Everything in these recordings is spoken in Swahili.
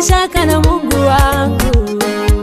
shaka na Mungu wangu,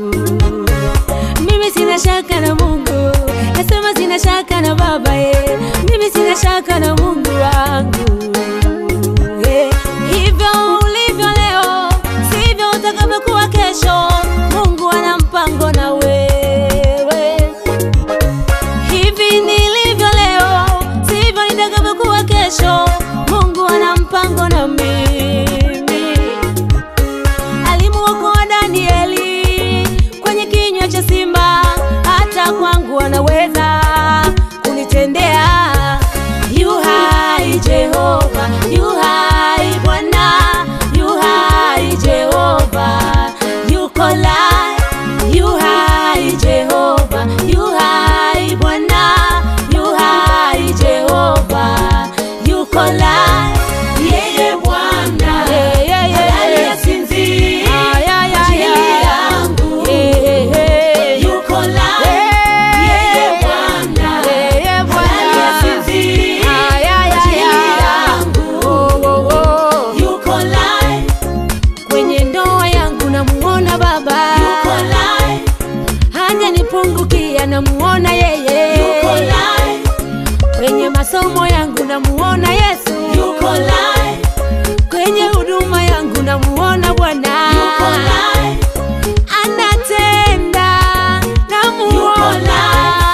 mimi sina shaka na Mungu, nasema sina shaka na Baba ye, mimi sina shaka na Mungu wangu eh. Hivyo ulivyo leo sivyo utakavyokuwa kesho. Mungu ana mpango na wewe. Hivi nilivyo leo sivyo nitakavyokuwa kesho. Mungu ana mpango na mimi. Alimuokoa Danieli kwenye kinywa cha simba, hata kwangu anaweza kunitendea. Yu hai Jehova, yu hai Bwana, yu hai Jehova, yuko lai, yu hai Jehova, yu hai Bwana, yu hai Jehova, yuko lai, yeye Bwana aliyesinzia ajili yangu, yuko lai, yeye Bwana aliyesinzia ajili yangu, yuko lai, kwenye ndoa yangu namuona Baba, yuko lai, hata nipungukia namuona yeye, yuko lai, kwenye masomo yangu namuona Yesu, yuko lai, kwenye huduma yangu namuona Bwana, yuko lai, anatenda namuona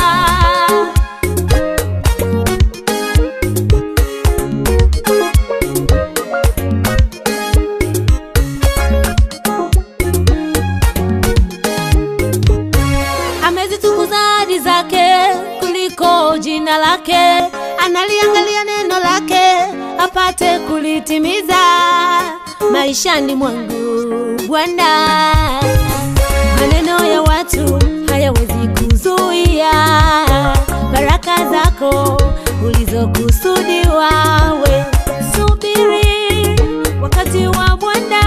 amezitukuza ahadi zake kuliko jina lake, analiangalia neno lake apate kulitimiza maishani mwangu. Bwana, maneno ya watu hayawezi kuzuia baraka zako ulizokusudiwa we. Subiri wakati wa Bwana,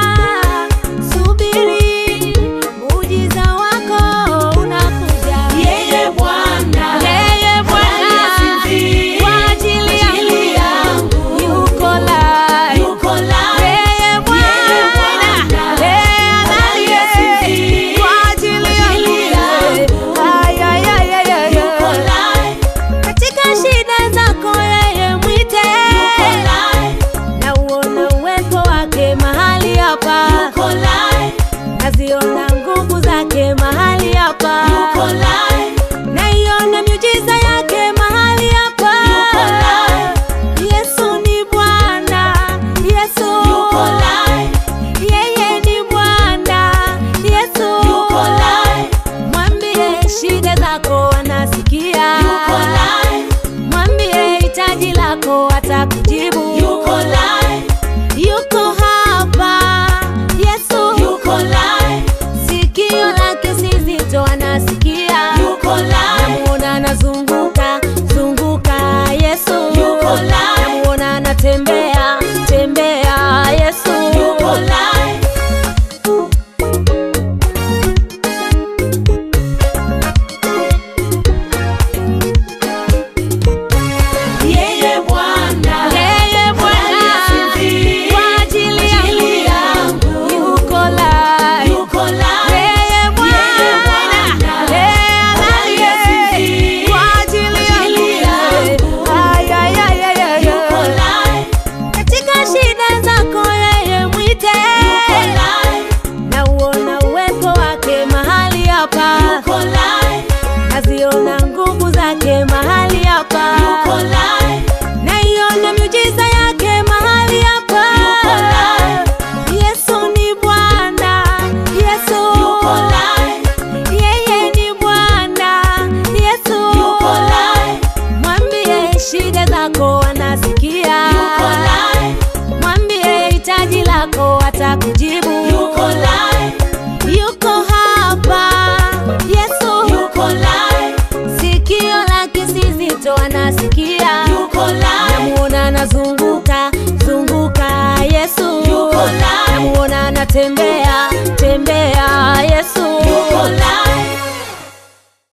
subiri muujiza wako unakuja. Yeye Bwana, yeye Bwana kwa ajili yangu yuko lai, yuko lai. Yeye Bwana, yeye analiye kwa ajili yangu Ay, ay, ay, ay, ay, ay. Katika shida zako yeye mwite, na uona uwepo wake mahali hapa, naziona nguvu zake mahali hapa, naiona miujiza yake mahali hapa. Yesu ni Bwana, Yesu yeye ni Bwana, Yesu mwambie shida zako anasikia, mwambie hitaji lako atakujibu. Yuko hapa Yesu, sikio lake si zito, anasikia. Namuona anazunguka zunguka, Yesu. Namuona anatembea tembea, Yesu. Yeye Bwana Yeye Bwana kwa ajili yangu yuko lai. Yeye Bwana, yeye analiye kwa ajili yangu. Ay, ay, ay, ay, ay, ay. Katika shida zako yeye mwite, na uona uwepo wake mahali hapa, naziona nguvu zake mahali hapa, naiona miujiza yake mahali hapa. Yesu ni Bwana, Yesu yeye ni Bwana, Yesu mwambie shida zako anasikia, mwambie hitaji lako atakujibu. Yuko hapa Yesu, sikio lake si zito, anasikia. Namuona anazunguka zunguka, Yesu. Yuko live. Namuona anatembea tembea,